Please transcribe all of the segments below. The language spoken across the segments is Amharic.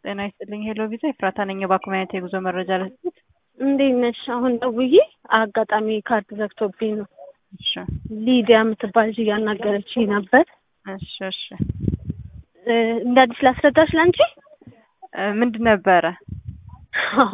ጤና ይስጥልኝ ሄሎ ቪዛ ኤፍራታ ነኝ። የባኩማየት የጉዞ መረጃ ለስጥ እንዴት ነሽ? አሁን ደውዬ አጋጣሚ ካርድ ዘግቶብኝ ነው። እሺ ሊዲያ የምትባል ልጅ እያናገረችኝ ነበር። እሺ እሺ እ እንደ አዲስ ላስረዳሽ ላንቺ። እ ምንድን ነበረ? አዎ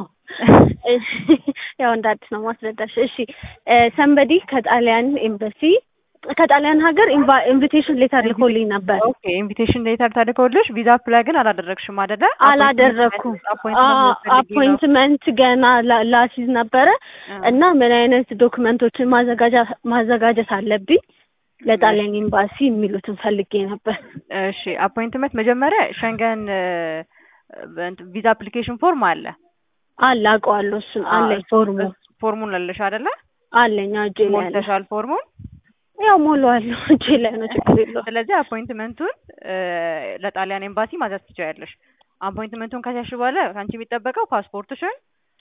ያው እንደ አዲስ ነው ማስረዳሽ። እሺ ሰንበዲ ከጣሊያን ኤምባሲ ከጣሊያን ሀገር ኢንቪቴሽን ሌተር ልኮልኝ ነበር። ኦኬ ኢንቪቴሽን ሌተር ተልኮልሽ ቪዛ አፕላይ ግን አላደረግሽም አይደለ? አላደረኩም። አፖይንትመንት ገና ላ- ላሲዝ ነበረ እና ምን አይነት ዶክመንቶችን ማዘጋጃ ማዘጋጀት አለብኝ ለጣሊያን ኤምባሲ የሚሉትን ፈልጌ ነበር። እሺ አፖይንትመንት መጀመሪያ ሸንገን ቪዛ አፕሊኬሽን ፎርም አለ አለ አውቀዋለሁ። እሱን አለኝ ፎርሙ ፎርሙን አለሽ አይደለ? አለኝ እጄ ላይ አለ። ሞልተሻል ፎርሙን? ያው ሞላዋለሁ እጄ ላይ ነው፣ ችግር የለውም። ስለዚህ አፖይንትመንቱን ለጣሊያን ኤምባሲ ማዘዝ ትችያለሽ። አፖይንትመንቱን ከያዝሽ በኋላ ከአንቺ የሚጠበቀው ፓስፖርትሽን፣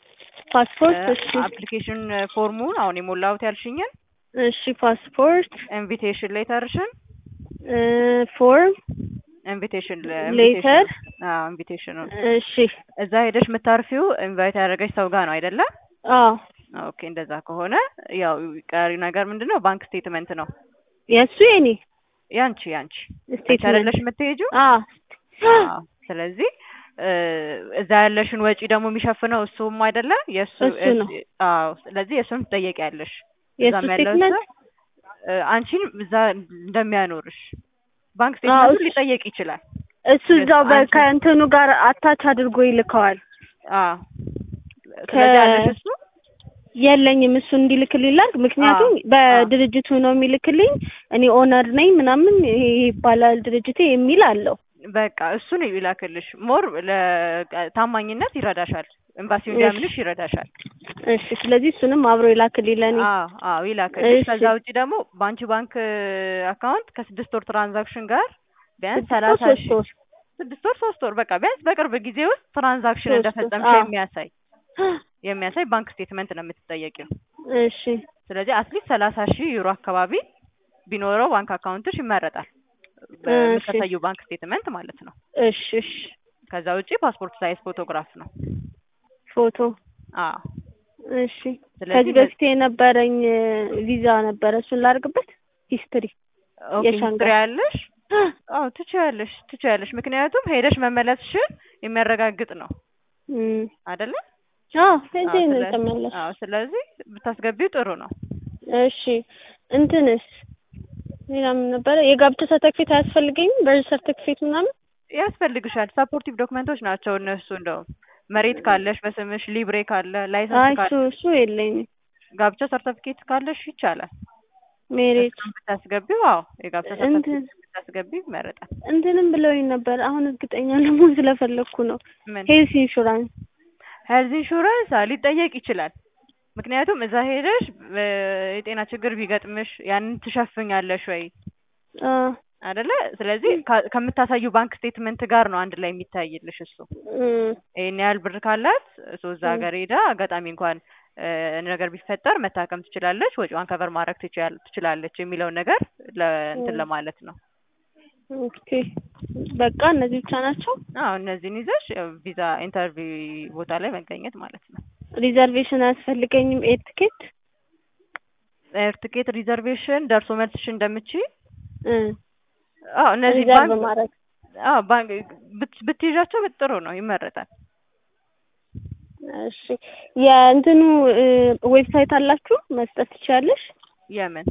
ፓስፖርት እሺ፣ አፕሊኬሽን ፎርሙን አሁን የሞላሁት ያልሽኝን፣ እሺ ፓስፖርት ኢንቪቴሽን ሌተርሽን፣ እ ፎርም ኢንቪቴሽን ሌተር አዎ ኢንቪቴሽኑን እሺ፣ እዛ ሄደሽ የምታርፊው ኢንቫይት ያደረገች ሰው ጋር ነው አይደለ? አዎ ኦኬ እንደዛ ከሆነ ያው ቀሪ ነገር ምንድን ነው? ባንክ ስቴትመንት ነው የእሱ የኔ ያንቺ ያንቺ አንቺ ስቴትመንት አይደለሽ የምትሄጂው? አዎ አዎ። ስለዚህ እ እዛ ያለሽን ወጪ ደግሞ የሚሸፍነው እሱም አይደለ? የእሱ እሱ ነው። አዎ። ስለዚህ የእሱን ትጠየቂያለሽ። የእሱ እዛም ያለው ስቴትመንት ሰው እ አንቺን እዛ እንደሚያኖርሽ ባንክ ስቴትመንቱን እሱ- ሊጠየቅ ይችላል። እሱ እዛው በ- አንቺ- ከእንትኑ ጋር አታች አድርጎ ይልከዋል። አዎ። ስለዚህ ያለሽ እሱ የለኝም እሱ እንዲልክልኝ ላድርግ። ምክንያቱም በድርጅቱ ነው የሚልክልኝ። እኔ ኦነር ነኝ ምናምን ይሄ ይባላል ድርጅቴ የሚል አለው። በቃ እሱን ይላክልሽ። ሞር ለታማኝነት ይረዳሻል። ኤምባሲው እንዲያምንሽ ይረዳሻል። እሺ፣ ስለዚህ እሱንም አብሮ ይላክልኝ ለእኔ። አዎ አዎ ይላክልሽ። እሺ። ከዛ ውጪ ደግሞ በአንቺ ባንክ አካውንት ከስድስት ወር ትራንዛክሽን ጋር ቢያንስ ስድስት ወር ሰላሳ ሶስት ሺህ ወር ስድስት ወር ሶስት ወር በቃ ቢያንስ በቅርብ ጊዜ ውስጥ ትራንዛክሽን ሶስት ወር፣ እንደፈጸምሽ አዎ። የሚያሳይ የሚያሳይ ባንክ ስቴትመንት ነው የምትጠየቂው። እሺ ስለዚህ አትሊስት ሰላሳ ሺህ ዩሮ አካባቢ ቢኖረው ባንክ አካውንትሽ ይመረጣል። እሺ። በምታሳዩ ባንክ ስቴትመንት ማለት ነው። እሺ እሺ። ከዛ ውጪ ፓስፖርት ሳይዝ ፎቶግራፍ ነው። ፎቶ አዎ እሺ። ስለዚህ ከዚህ በፊት የነበረኝ ቪዛ ነበረ እሱን ላድርግበት ሂስትሪ ኦኬ የሻንጋይ። ሂስትሪ ያለሽ አዎ ትችያለሽ ትችያለሽ። ምክንያቱም ሄደሽ መመለስሽን የሚያረጋግጥ ነው እም፣ አይደለ? አዎ ሄጄ አዎ፣ ነው ስለ- የተመለስኩት። አዎ ስለዚህ ብታስገቢው ጥሩ ነው። እሺ እንትንስ ሌላ ምን ነበረ? የጋብቻ ሰርተፊኬት አያስፈልገኝም? በርዝ ሰርተፊኬት ምናምን? ያስፈልግሻል። ሰፖርቲቭ ዶክመንቶች ናቸው እነሱ። እንደውም መሬት ካለሽ በስምሽ ሊብሬ ካለ አይ ላይሰንስ እሱ ካለ እሱ የለኝም። ጋብቻ ሰርተፊኬት ካለሽ ይቻላል። ሜሬት እሱን ብታስገቢው አዎ የጋብቻ እንትን ሰርተፊኬት ብታስገቢው ይመረጣል። እንትንም ብለውኝ ነበር። አሁን እርግጠኛ ለመሆን ስለፈለግኩ ነው። ምን ሄልስ ኢንሹራንስ ሄልዝ ኢንሹራንስ አዎ ሊጠየቅ ይችላል። ምክንያቱም እዛ ሄደሽ እ የጤና ችግር ቢገጥምሽ ያንን ትሸፍኛለሽ ወይ አ አይደለ? ስለዚህ ከ- ከምታሳዩ ባንክ ስቴትመንት ጋር ነው አንድ ላይ የሚታይልሽ እሱ። እም፣ ይሄን ያህል ብር ካላት እሱ እዛ ም። ሀገር ሄዳ አጋጣሚ እንኳን እ ነገር ቢፈጠር መታከም ትችላለች፣ ወጪዋን ከቨር ማድረግ ትችያል ትችላለች የሚለውን ነገር ለእንትን ም። ለማለት ነው። ኦኬ በቃ እነዚህ ብቻ ናቸው። አዎ እነዚህን ይዘሽ ያው ቪዛ ኢንተርቪው ቦታ ላይ መገኘት ማለት ነው። ሪዘርቬሽን አያስፈልገኝም። ኤር ትኬት ኤር ትኬት ሪዘርቬሽን ደርሶ መልስሽ እንደምችይ እ አዎ እነዚህ ሪዘርቭ ባንክ ማድረግ አዎ ባንክ ብት- ብትይዣቸው ጥሩ ነው፣ ይመረጣል። እሺ የእንትኑ እ ዌብሳይት አላችሁ መስጠት ትችያለሽ? የምን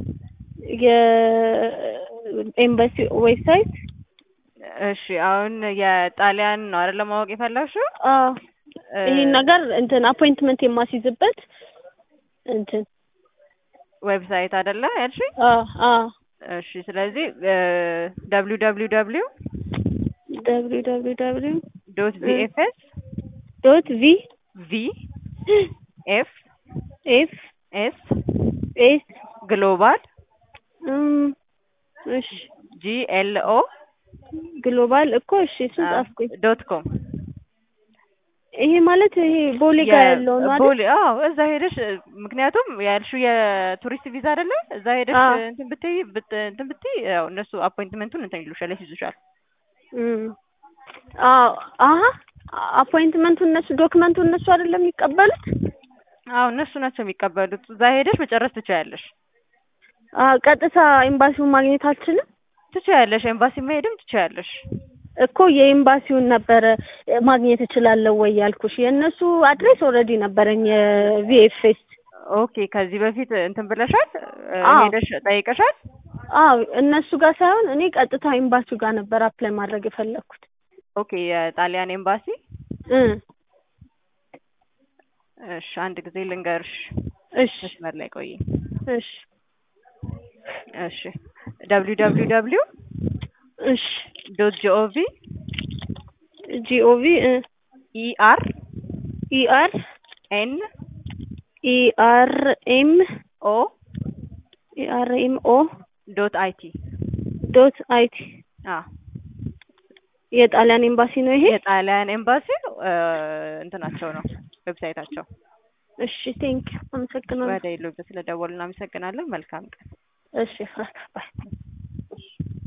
የኤምባሲ ዌብሳይት እሺ አሁን የጣሊያን ነው አይደል ማወቅ የፈለግሽው? አዎ እ ይሄን ነገር እንትን አፖይንትመንት የማስይዝበት እንትን ዌብሳይት አይደለ ያልሽኝ? አዎ አዎ እሺ ስለዚህ ደብሊው ደብሊው ደብሊው ደብሊው ደብሊው ደብሊው ዶት ቪኤፍኤስ ዶት ቪ ቪ ኤፍ ኤፍ ኤስ ኤስ ግሎባል እም እሺ ጂ ኤል ኦ ግሎባል እኮ እሺ እሱን ጻፍኩኝ። ዶት ኮም ይሄ ማለት ይሄ ቦሌ ጋር ያለው ነው አይደል? ቦሌ አዎ፣ እዛ ሄደሽ ምክንያቱም ያልሽው የቱሪስት ቪዛ አይደለ? እዛ ሄደሽ አዎ። እንትን ብትይ ብት- እንትን ብትይ ያው እነሱ አፖይንትመንቱን እንትን ይሉሻል፣ ያስይዙሻል። እም አዎ አሀ አፖይንትመንቱ እነሱ ዶክመንቱ እነሱ አይደለም የሚቀበሉት? አዎ እነሱ ናቸው የሚቀበሉት። እዛ ሄደሽ መጨረስ ትችያለሽ። አዎ ቀጥታ ኤምባሲውን ማግኘት አልችልም? ትችያለሽ። ኤምባሲ መሄድም ትችያለሽ። እኮ የኤምባሲውን ነበረ ማግኘት እችላለሁ ወይ ያልኩሽ። የእነሱ አድሬስ ኦልሬዲ ነበረኝ የቪኤፍኤስ። ኦኬ ከዚህ በፊት እንትን ብለሻል? አዎ። ሄደሽ ጠይቀሻል? አዎ እነሱ ጋር ሳይሆን እኔ ቀጥታ ኤምባሲው ጋር ነበር አፕላይ ማድረግ የፈለኩት። ኦኬ የጣሊያን ኤምባሲ። እ እሺ አንድ ጊዜ ልንገርሽ። እሺ መስመር ላይ ቆይ። እሺ እሺ ደብሊው ደብሊው ደብሊው እሺ ዶት ጂኦቪ ጂኦቪ ኢአር ኢአር ኤን ኢአር ኤም ኦ ኢአር ኤም ኦ ዶት አይቲ ዶት አይቲ አ የጣሊያን ኤምባሲ ነው ይሄ? የጣሊያን ኤምባሲ እንትናቸው ነው ዌብሳይታቸው። እሺ ቴንክ አመሰግናለሁ። ወደ ኢሉብ ስለደወሉ እናመሰግናለን። መልካም ቀን። እሺ ፍራት ባይ